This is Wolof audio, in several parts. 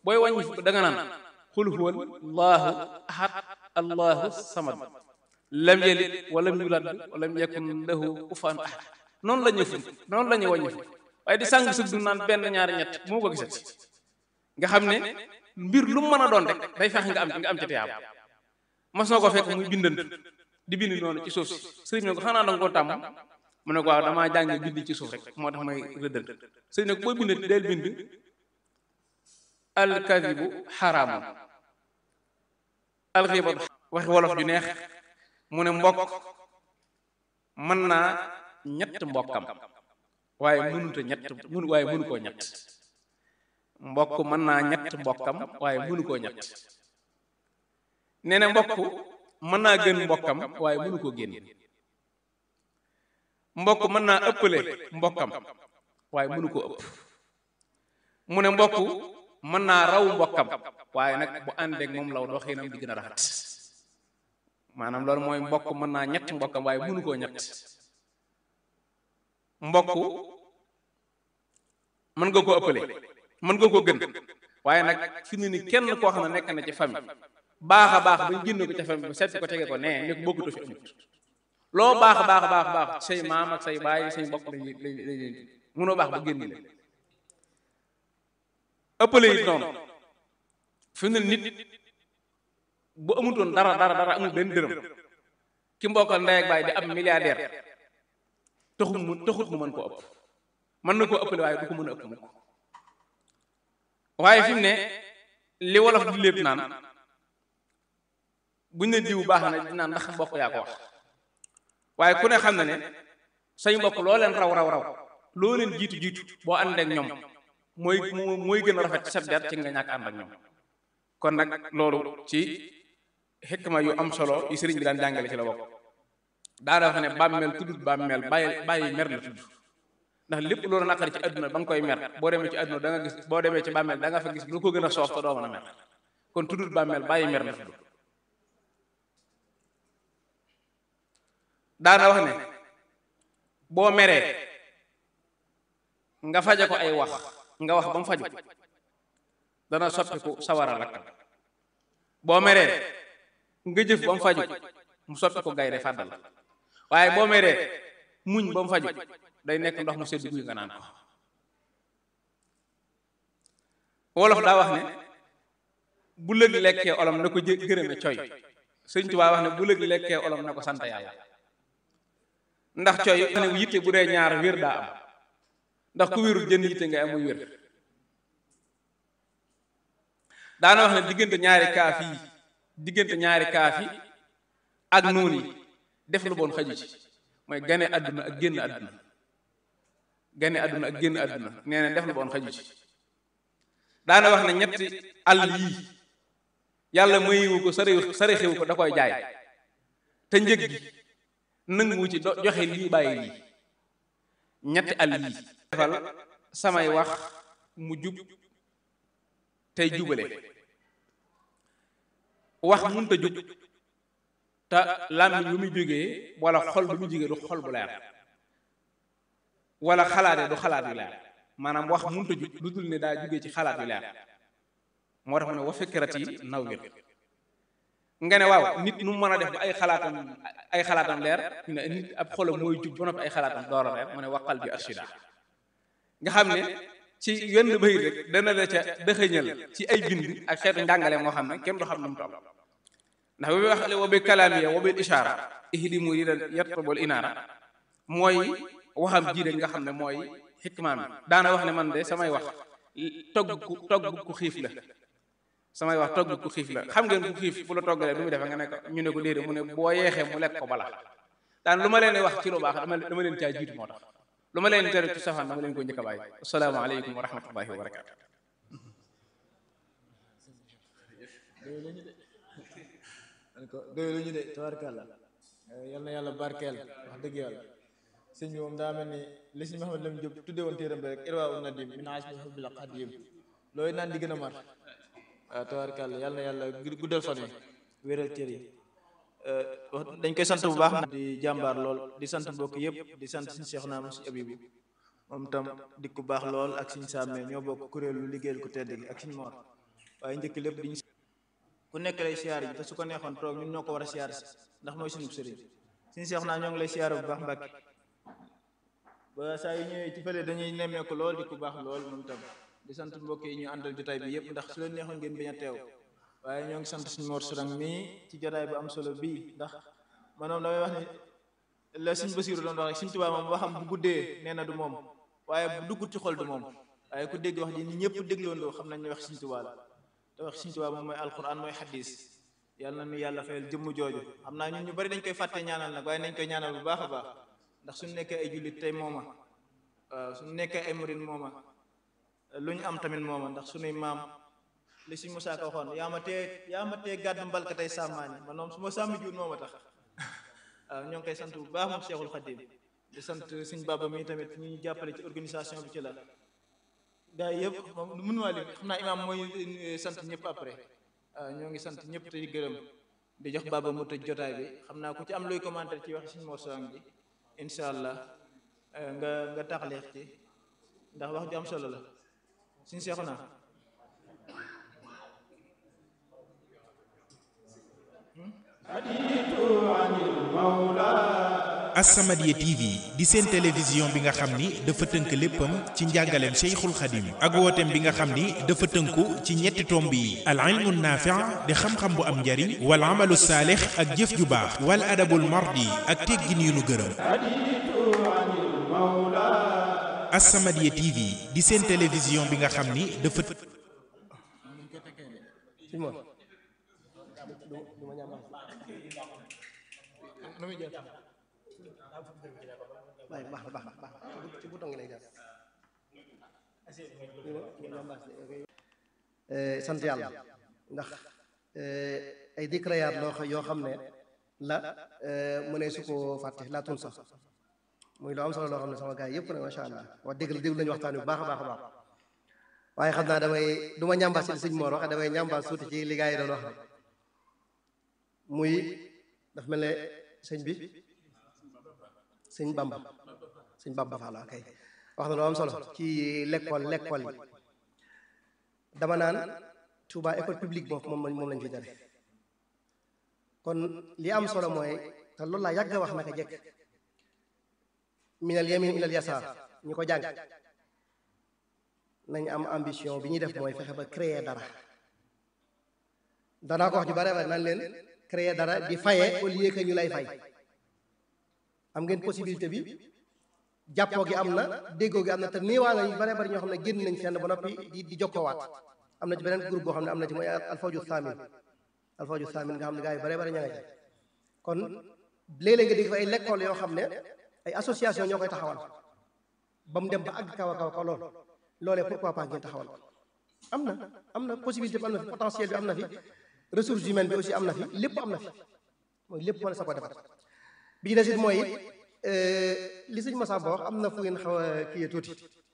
booy wàññi fukk da nga naan xul huwa allahu ahad allahu samad lam yalid walam yulad walam yakun lahu kufuwan ahad noonu la ñuy fukk noonu la ñuy wàññi fukk waaye di sàng sëg du naan benn ñaari ñett moo ko gisati nga xam ne mbir lu mu mën a doon rek day fex nga am ci nga am ci tiyaab mas na ko fekk muy bindant di bind noonu ci suuf si sëriñ ne ko xanaa danga koo tàmm mu ne ko waaw damaa jàng bind ci suuf rek moo tax may rëddal sëriñ ne ko booy bindati del bind alkadibu xaraamun alxibatu waxi wolof ju neex mu ne mbokk mën naa ñett mbokkam waaye mënuta ñett mënu waaye mënu koo ñett mbokk mën naa ñett mbokkam waaye mënu koo ñett nee na mbokk mën naa gën mbokkam waaye mënu koo génn mbokk mën naa ëppale mbokkam waaye mënu koo ëpp mu ne mbokk mën naa raw mbokkam waaye nag bu àndeek moom law doxinam di gën a rafet maanaam loolu mooy mbokk mën naa ñett mbokkam waaye mënu koo ñett mbokk mën nga koo ëppale mën nga koo gën waaye nag fi mu ni kenn koo xam ne nekk na ci famille baax a baax bañ génn ko ca famille ba seet ko tege ko nee ne ko bokkutoo fi amut loo baax a baax a baax baax say maam ak say baay say mbokk lañ lañ lañ mënoo baax ba génn leen ëppale it noonu fi mu ne nit bu amutoon dara dara dara amul benn dërëm ki mbokkal ndey ak baay di ab milliardaire taxut mu taxut mu mën koo ëpp mën na koo ëppale waaye du ko mën a ëpp mukk waaye fi mu ne li wolof di lépp naan buñ ne diw baax na di naan ndax mbokk yaa ko wax waaye ku ne xam na ne say mbokk loo leen raw raw raw loo leen jiitu jiitu boo ànd ak ñoom mooy mooy gën a rafet ci sab der ci nga ñàkk ànd ak ñoom kon nag loolu ci xikma yu am solo yi sëriñ bi daan jàngale ci la bokk daana wax ne bàmmeel tuddut bàmmeel bàyyi bàyyi mer la tudd ndax lépp loolu naqari ci àdduna ba nga koy mer boo demee ci àdduna da nga gis boo demee ci bàmmeel da nga fa gis lu ko gën a soof te doo mën a mer kon tuddut bàmmeel bàyyi mer la tudd daana wax ne boo meree nga faje ko ay wax nga wax ba mu faju dana soppiku sawara lakkal boo meree nga jëf ba mu faju mu soppi ko gaynde fàddal waaye boo meree muñ ba mu faju day nekk ndox mu sedd guy nga naan ko wolof daa wax ne bu lëg lekkee olom na ko jë gërëme coy sëñ Tuubaa wax ne bu lëg lekkee olom na ko sant yàlla ndax coy ne yitte bu dee ñaar wér daa am ndax ku wérul jën yitte nga amuy wér daana wax ne diggante ñaari kaaf yi diggante ñaari kaaf yi ak noon yi def lu bon xaju ci mooy gane àdduna ak génn àdduna gane àdduna ak génn àdduna nee na def lu bon xaju ci daana wax ne ñetti àll yii yàlla mayiwu ko sari sarixewu ko da koy jaay te njëg gi nanguwu ci joxe lii bàyyi lii ñetti àll yii defal samay wax mu jub tey jubale wax munta jub te làmmiñ bu muy jógee wala xol bu muy jógee du xol bu leer wala xalaate du xalaat yu leer maanaam wax munta jub lu dul ne daa jógee ci xalaat yu leer moo tax mu ne wa fikrat yi naw wir nga ne waaw nit nu mën a def ba ay xalaatam ay xalaatam leer ñu ne nit ab xolam mooy jub ba noppi ay xalaatam door a leer mu ne waqal bi arshida nga xam ne ci wenn bayit rek dana la ca dëxëñal ci ay bind ak xeetu njàngale moo xam ne kenn du xam nu mu toll ndax bi wax wa bi kalaamiya wa bil ishaara ihdi mu ridan yatlubul inaara mooy waxam ji rek nga xam ne mooy xikmaam bi daana wax ne man de samay wax togg ku togg ku xiif la samay wax togg ku xiif la xam ngeen ku xiif bu la toggalee du muy defe nga ne ko ñu ne ko déedéet mu ne boo yeexee mu lekk ko bala daan lu ma leen wax ci lu baax dama dama leen caa jiitu moo tax lu ma leen tere ci safaan dama leen ko njëkk a bàyyi assalaamu aleykum wa rahmatullahi wa barakaatu doy lu ñu de tabarkàlla yal na yàlla barkeel wax dëgg yàlla sëñ bi moom daa mel ni li sëñ Mahamad Lam Jóob tudde woon téeram bi rek irwaa u nadim min ajmi hubbil qadim looy naan di gën a mar waaw tabarkàlla yal na yàlla guddal fan yi wéral cër yi dañ koy sant bu baax na di jàmbaar lool di sant mbokk yëpp di sant suñu Cheikh naam si abibu moom tam di ku baax lool ak suñu sàmmee ñoo bokk kuréelu liggéeyal ko tedd gi ak suñu moor waaye njëkk lépp diñu ku nekk lay siyaar yi te su ko neexoon toog ñun ñoo ko war a siyaar si ndax mooy suñu sëriñ suñu seex naa ñoo ngi lay siyaar bu baax mbàkki ba saa yu ñëwee ci fële dañuy nemmeeku lool di ku baax lool moom tam di sant mbokk yi ñu àndal jotaay bi yëpp ndax su leen neexoon ngeen bañ a teew waaye ñoo ngi sant suñu Mor Sourang mii ci jotaay bu am solo bii ndax manoom damay wax ni la suñ Basiiru doon wax rek suñ Tuubaa moom waxam bu guddee nee na du moom waaye bu duggut ci xol du moom waaye ku dégg wax ji ni ñëpp dégloondoo xam nañ ne wax suñ Tuubaa la te wax suñ Tuubaa moom mooy alquran mooy xadis yàlla na nu yàlla fayal jëmm jooju xam naa ñun ñu bari dañ koy fàtte ñaanal nag waaye nañ koy ñaanal bu baax a baax ndax suñu nekkee ay jullit tey mooma waaw suñu nekkee ay murid mooma lu ñu am tamit mooma ndax suñuy maam li suñ Musaa Ka waxoon yaa ma tee yaa ma tee gàddu mbalka tey sàmmaani man moom su ma sàmmi juun mooma tax waaw ñoo ngi koy sant bu baax moom Cheikhul Khadim di sant suñ baba mi tamit ñu ñu jàppale ci organisation bi ci la gaa yi yëpp moom mënu maa lim xam naa imaam mooy sant ñëpp après waaw ñoo ngi sant ñëpp te di gërëm di jox baba mu tëj jotaay bi xam naa ku ci am luy commentaire ci wax suñ Mor Sourang bi incha allah nga nga taxleex ci ndax wax ju am solo la suñ seexu naa As-Samadiyya TV di seen télévision bi nga xam ni dafa tënk léppam ci njàngaleem Cheikhul Khadim ak wooteem bi nga xam ni dafa tënku ci ñetti tomb yi al ilmu naafi' di xam-xam bu am njariñ wal amalu saalix ak jëf ju baax wal adabul mardi ak teggin yu nu gërëm As-Samadiyya TV di seen télévision bi nga xam ni dafa waaye baax na baax na baax na ci bouton ngi lay jaar sant yàlla ndax ay dikrayaat loo yoo xam ne la mu ne su ko fàtte laa tun sax muy lu am solo loo xam ne sama gars yi yëpp nag macha allah wax dégg la déglu lañu waxtaan bu baax a baax a baax waaye xam naa damay du ma ñambaas ci li sëñ Mor wax damay ñambaas tuuti ci li gars yi doon wax rek muy daf mel ne sëñ bi sëñ Bamba sëñ Bamba Fall kay wax na lu am solo ci l'école l'école yi dama naan Touba école publique moom moom moom lañ fi dare kon li am solo mooy te loolu laa yàgg a wax naka jekk minal yamin ilal yasaar ñu ko jàng nañ am ambition bi ñuy def mooy fexe ba créer dara danaa ko wax ju bare bare naan leen créer dara di faye au lieu que ñu lay fay am ngeen possibilité bi jàppoo gi am na déggoo gi am na te néewaa nga ñu bare bari ñoo xam ne génn nañ fenn ba noppi di di jokkoowaat am na ci beneen groupe boo xam ne am na ci mooy alfawju thamin alfawju thamin nga xam ne gars yi bare bari ña nga ci kon léeg-léeg nga dégg fa ay lekkool yoo xam ne ay association ñoo koy taxawal ba mu dem ba àgg kaw a kaw kaw lool loolee pourquoi pas ngeen taxawal am na am na possibilité bi am na fi potentiel bi am na fi ressources humaines bi aussi am na fi lépp am na fi mooy lépp mën a sa ko defar bi ci des it mooy li sëñ Massa Ba wax am na fu ngeen xaw a kii tuuti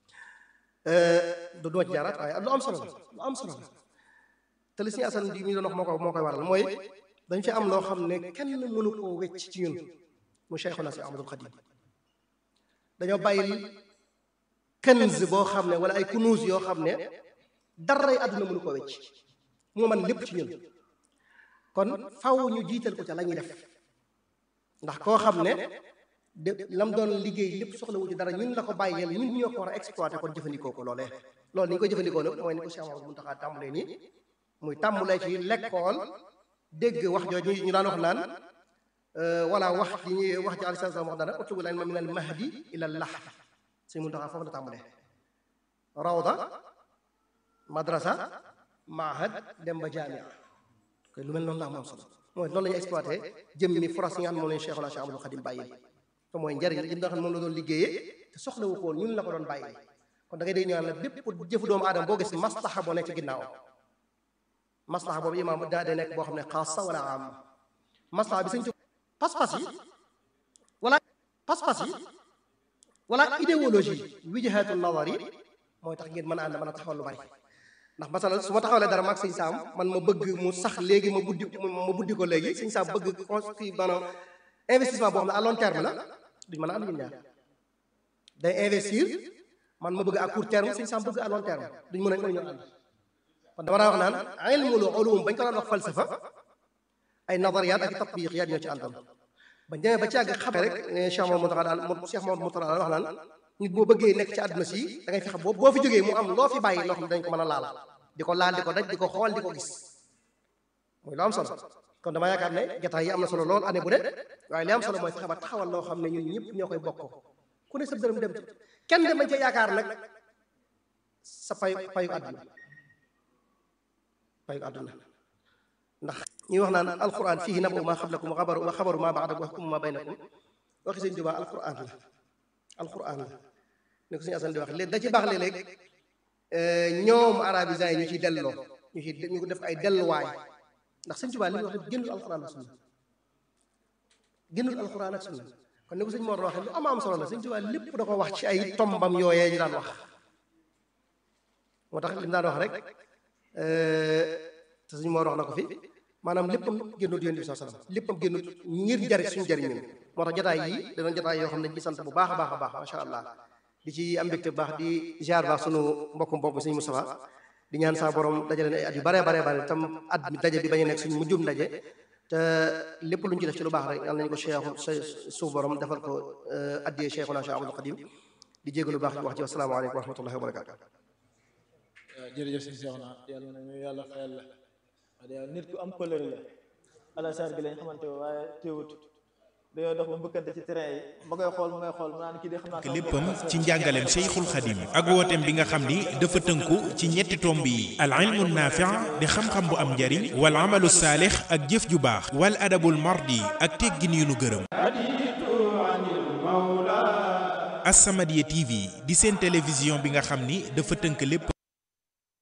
du duma ci jaaraat waaye lu am solo la lu am solo la te li sëñ Assane di mi doon wax moo ko moo koy waral mooy dañ fi am loo xam ne kenn mënu koo wecc ci ñun mu Cheikhuna si Ahmadul Khadim dañoo bàyyi kenz boo xam ne wala ay kunuus yoo xam ne daray àdduna mënu koo wecc moo man lépp ci ñun kon faw ñu jiital ko ca la ñuy def ndax koo xam ne de lam doon liggéey lépp soxla wu ci dara ñun la ko bàyyeel ñun ñoo ko war a exploité kon jëfandikoo ko loolee loolu ni ñu koy jëfandikoo nag mooy ni ko Cheikh Mamadou Mountakha tàmbalee nii muy tàmbalee ci lekkool dégg wax jooju ñu daan wax naan wala wax ji ñuy wax ji alayhi salaam wax dana utlubu ilma min al mahdi ila al lahd Sëñ Mountakha foofu la tàmbalee rawda madrasa mahad dem ba jaamia koy lu mel noonu laa moom solo mooy loolu la ñuy exploité jëm mi foras yi nga xam ne moom lañu Cheikhul Cheikh Amadou Khadim bàyyi te mooy njariñ li nga xam ne moom la doon liggéeyee te soxlawu ko woon ñun la ko doon bàyyi kon da ngay dégg ñu naan la bépp jëfu doomu aadama boo gis maslaxa boo nekk ci ginnaaw maslaxa boobu imaam daa day nekk boo xam ne xaasa wala am maslaxa bi sañ ci pas-pas yi wala pas-pas yi wala idéologie wijhatu nazar yi mooy tax ngeen mën a ànd mën a taxawal lu bari ndax masalan su ma taxawalee dara maag sëñ saam man ma bëgg mu sax léegi ma buddi ma buddi ko léegi sëñ saam bëgg kii maanaam investissement boo xam ne à long terme la duñ mën a ànd ñun ñaar day investir man ma bëgg à court terme sëñ saam bëgg à long terme duñ mën a mën a ñoo ànd kon dama daa wax naan ilmul ulum bañ ko daan wax falsafa ay nadariyaat ak tatbiqiyaat ñoo ci àndoon bañ demee ba ci àgg xame rek ne Cheikh Mamadou Moutara daan Cheikh Mamadou Moutara daan wax naan nit boo bëggee nekk ci àdduna si da ngay fexe boo boo fi jógee mu am loo fi bàyyi loo xam ne dañ ko mën a laal di ko laal di ko daj di ko xool di ko gis muy lu am solo kon dama yaakaar ne jataay yi am na solo lool année bu ne waaye li am solo mooy fexe ba taxawal loo xam ne ñun ñëpp ñoo koy bokkoo ku ne sa dërëm dem ci kenn de mañ ca yaakaar nag sa payu payu àdduna payu àdduna ndax ñuy wax naan alquran fihi nabu ma xablakum wa xabaru wa xabaru ma baadakum wa xukmu ma baynakum waxi sëñ Tuubaa alquran la alquran la ne ko suñu asan di wax léegi da ci baax léeg-léeg ñoom arabisants yi ñu ciy delloo ñu ciy ñu ko def ay delluwaay ndax sëñ Tuubaa li mu wax lépp génnul alquran ak sunna génnul alquran ak sunna kon ni ko sëñ Mor waxee lu am am solo la sëñ Tuubaa lépp da ko wax ci ay tombam yooyee ñu daan wax moo tax li mu daan wax rek te sëñ Mor wax na ko fi maanaam léppam génnut yonent bi saa sallam léppam génnut ngir jariñ suñu jariñ ñun moo tax jotaay yi danoon jotaay yoo xam ne ci sant bu baax a baax a baax macha allah di ci am mbégte bu baax di ziar baax sunu mbokkum mbokk sëñ Moustapha di ñaan saa borom dajale ay at yu bare bare bare tam at mi daje bi bañ a nekk suñu mujjum daje te lépp lu ñu ci def ci lu baax rek yal nañu ko cheikhu sa suuf borom defal ko addiyee cheikhuna Cheikh Abdul Qadim di jégalu baax ci wax ci wasalaamaaleykum wa rahmatullahi wa barakaatu jërëjëf si Cheikh na yàlla na ñu yàlla fayal la wax dëgg nit ku am couleur la alasaar gi lañ xamante waaye teewut dañoo dox ba mbëkkante ci terrain yi ma koy xool ma koy xool ma naan kii de xam naa léppam ci njàngaleem Cheikhul Khadim ak wooteem bi nga xam ni dafa tënku ci ñetti tomb yi al ilmu naafi' di xam-xam bu am njariñ wal amalu saalix ak jëf ju baax wal adabul mardi ak teggin yu nu gërëm As-Samadiyya TV di seen télévision bi nga xam ni dafa tënk lépp